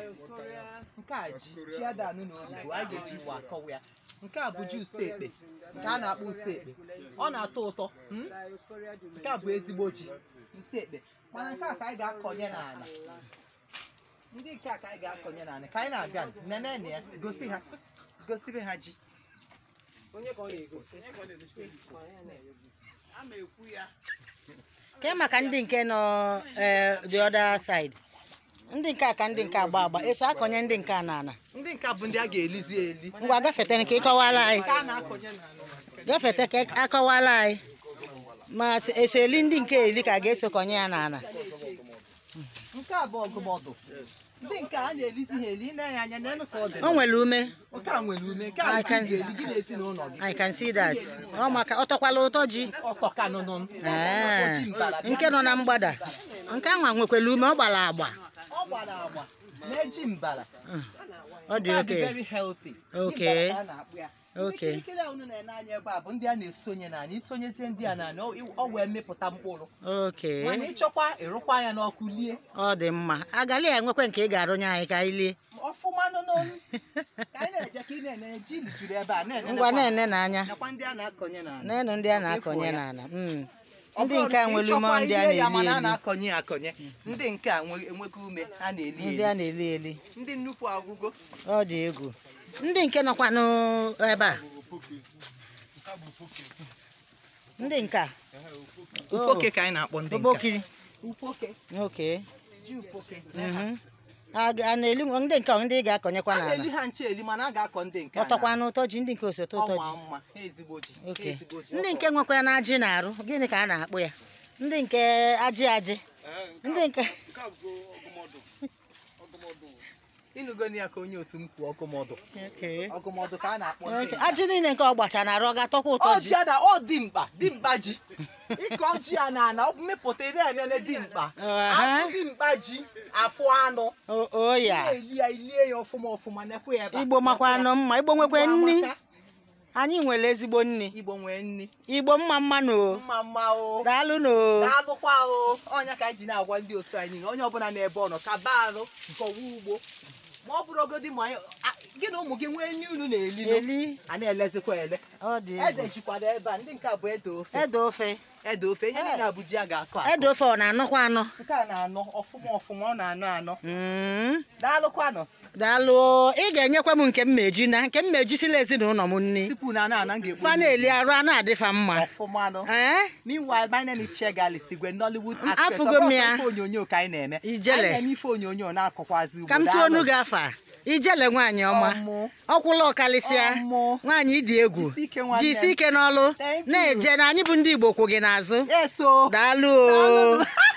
nke a ji ji adanụ na oyibo a ga-eji iwe akọwa ya nke a bụ ji usekpe nke a na-akpọ usekpe ọ na-atọ ụtọ hmm? nke a bụ ezigbo ji usekpe mana nke a ka anyị ga-akọnye n'ala ndị nke a ka anyị ga-akọnye n'ala ka anyị na-aga nene na ya gosi ha gosibe ha ji ke maka ndị nke nọ eh, the other side ndị nke a ka ndị nke agba agba eso akọnye ndị nke a n'ala ndị nke a bụ ndị a ga-elizi eli ngwa gafete ka ịkọwala anyị nke a na-akọnye n'ala gafete ka akọwala anyị ma s- eso eli ndị nke eli ka a ga-eso kọnye ya n'ala nke a bụ ọgụmọdụ ndị nke a na-elizi ha eli ile ya anya n'elu ka ọ dị o nwere ume nke a nwere ume nke a I bụ can- ị ga-eli gị na ezinụlọ gị I can see that ọ maka ọ tọkwala ụtọ ji ọtọ ka nụnụ Ee, Oji mbara bịa. nke nọ na mgbada nke ahụ nwekwara ume ọ gbara agba ọ gbara agba na-eji mbara ọ dị Nke a dị oke very healthy. Okay. Ji mbara ka a na-akpụ ya. Okay. Ndị kirikiri a unu na-ene anya ebe a bụ ndị a na-esonye n'anya isonyezie ndị a n'anya ọ- ọ wee mịpụta mkpụrụ oke mana ịchọkwa ịrụkwa ya n'ọkụ lie ọ dị mma agali ya nwekwe nke ị ga-arụnye anyị ka anyị lie ọfụma nụ n'onu ka anyị na-eje ka ị na-ene ji juru ebe a na-ene ngwa nakwa- na-ene n'anya nakwa ndị a na-akọnye n'ala n'elu ndị a na-akọnye Efu ya. n'ala mm. Ọ ndị bụrụ nke a na nwere ume ịchọkwa ndị a ilie ya na-eli mana a eli na-akọnye ya akọnye ndị nke a nwe- enweghị ume a na-eli ndị eli a na-eli eli ndị nnukwu agwụgo ọ dị egwu ndị nke nọkwanụ ebe a ndị nke a ufoke ka anyị na-akpọ ndị nke obokiri ufoke oke ji ufoke mhm. a a na-eli ndị nke ọ ndị ị ga-akọnyekwa a n'ala na-eli ha nche eli mana a ga-akọ ndị nke a ọ tọkwanụ ụtọ ji ndị nke osote ụtọ ji ọma mma ha ezigbo ji ha oke ezigbo ji ndị nke nwekwara na ajị na-arụ gịnị ka a na-akpụ ya ndị nke ajị ajị ndị nke ịnụgoni ya ka onye otu m kwuo ọgụmọdụ Okay. ọgụmọdụ ka a na-akpọ ndị Okay. nke a. ajị niile nke ọ gbacha na-arụ ọ ga-atọkwa ụtọ ji ọjị a na ọ dị mkpa dị mkpa ji ịkọ ji a na ana mmepụta ire enene dị mkpa Aha. afụ dị mkpa ji afụ anụ O- o ya na-eli ya ilie ya ọfụma ọfụma nekwe ya ebe a. igbo makwa nọ mma igbo nwekwe Igbo nni amacha. anyị nwere ezigbo nni igbo nwee nni igbo mma mmanụ o mma mma o daalụ no daalụkwa o ọnya ka anyị ji na-agwa ndị otu anyị niile onye ọbụla n'ebe ọ nọ ka baa arụ nkọwa ugbo ma ọ bụrụgodi ma anyị- a- gị na ụmụ gị nwee nri unu na-eli nụ. eli a na-elezikwa ele ọ dị ede egwu jikwado ebe a ndị nke a bụ ede ofe ede ofe ede ofe ihe niile a bụ ji a ga-akọ akọ. ede ofe ọ na-anọkwa anọ nke a na-anọ ọfụma ọfụma ọ na-anọ anọ Mm. daalụkwanụ daalụ o. ị ga-enyekwa m nke mmeji na nke mmeji sila ezinụlọ m nni tupu na ana ana m ga-ekwu fa na-eli arụ a na-adịfa mma ọfụma nụ ee meanwhile my name is Shegali Sigwe Nollywood M- actress. afụgo Ọ m bụrụ ya. ife onyonyo ka anyị na-eme Ijele. anyị na-eme ife onyonyo na-akọkwazi ugbo ka m tụọ onu gị afa a. ijele nwaanyị ọma Ọmụ. ọkwụla ọkalịsịa Ọmụ. nwaanyị dị egwu Jisi ike nwanne m. jisi ike n'ọlụ Thank you. na-eje na anyị bụ ndị igbo kwụ gị n'azụ eso daalụ o Daalụ.